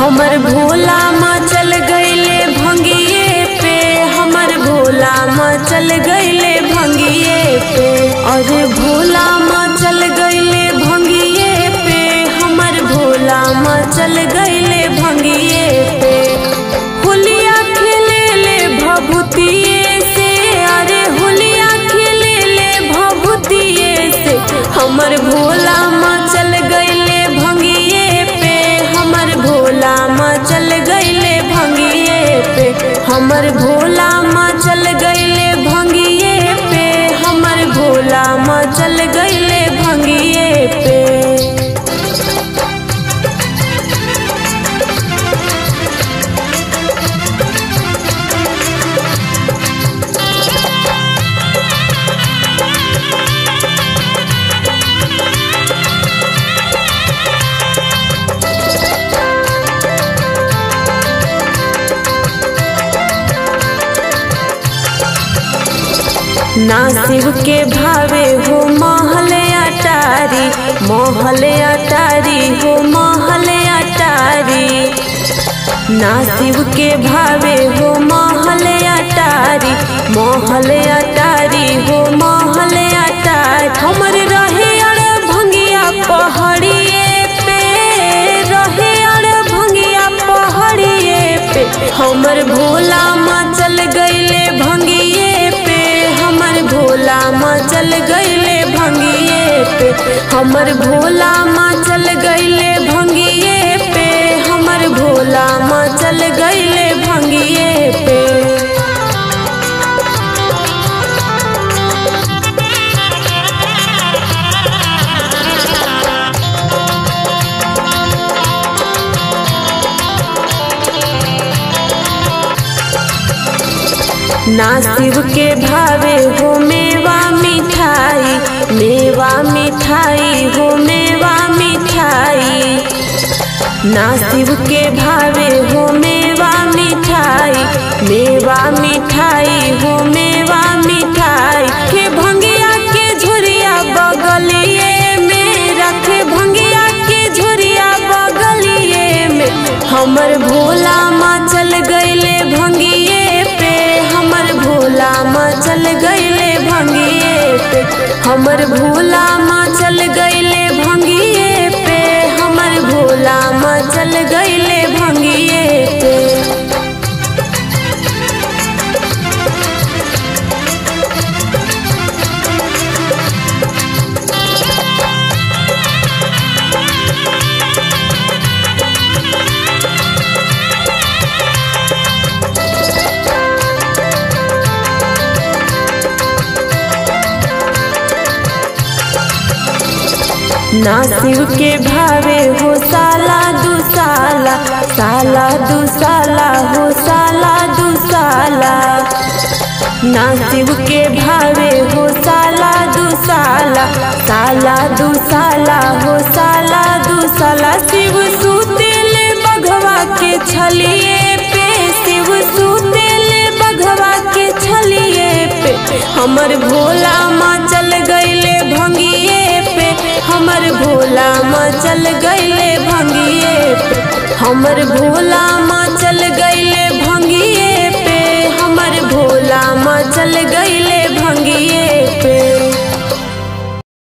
हमर भोला मचल गईले भंगिए पे हमर भोला मचल गईले भंगिए पे अरे भोला मचल गईले भंगिए पे हमर भोला मचल गईले भंगिए पे होलिया खेले ले भभूतिए से अरे होलिया खेले ले भभूतिए से हमर भोला मचल गईले भंगिए पे हमर भोला मचल गईले भंगिए पे हमर भोला मचल गईले भंगिए पे हमर भोला मचल गईले भंगिए पे ना शिव के भावे हो महल अटारी महल अटारी हो महल अटारी ना शिव के भावे हो महल अटारी महल अटारी हो महल अटारी हमर रहे अड़ भंगिया पहाड़िए पे रहे अड़ भंगिया पहाड़िए पे हमर भोला मचल गईले भंगिए पे हमर भोला मचल गईले भंगिए पे हमर भोला मचल गईले भंगिए पे हमर भोला मचल गईले भंगिए पे ना शिव के भावे हो मेवा मिठाई मेवा मिठाई हो मेवा मिठाई ना शिव के भावे हो मेवा मिठाई मेवा मिठाई हो मेवा मिठाई के भंगिया के झुरिया बगलिए में रखे भंगिया के झुरिया बगलिए में हमर भोला मचल गईले भंगिए पे हमर भोला मचल गईले भंगिए पे हमर भोला मचल गईले भंगिए पे हमर भोला मचल गईले भंगिए पे ना शिव के भावे हो साला दू साला साला दू साला हो साला दू साला ना शिव के भावे हो साला दू साला साला दू साला हो साला दू साला शिव सुतेल बघवा के छलिए पे शिव सुतेल बघवा के छलिए पे हमर भोला मचल गईले भंगिए पे हमर भोला मचल गईले भंगिए पे हमर भोला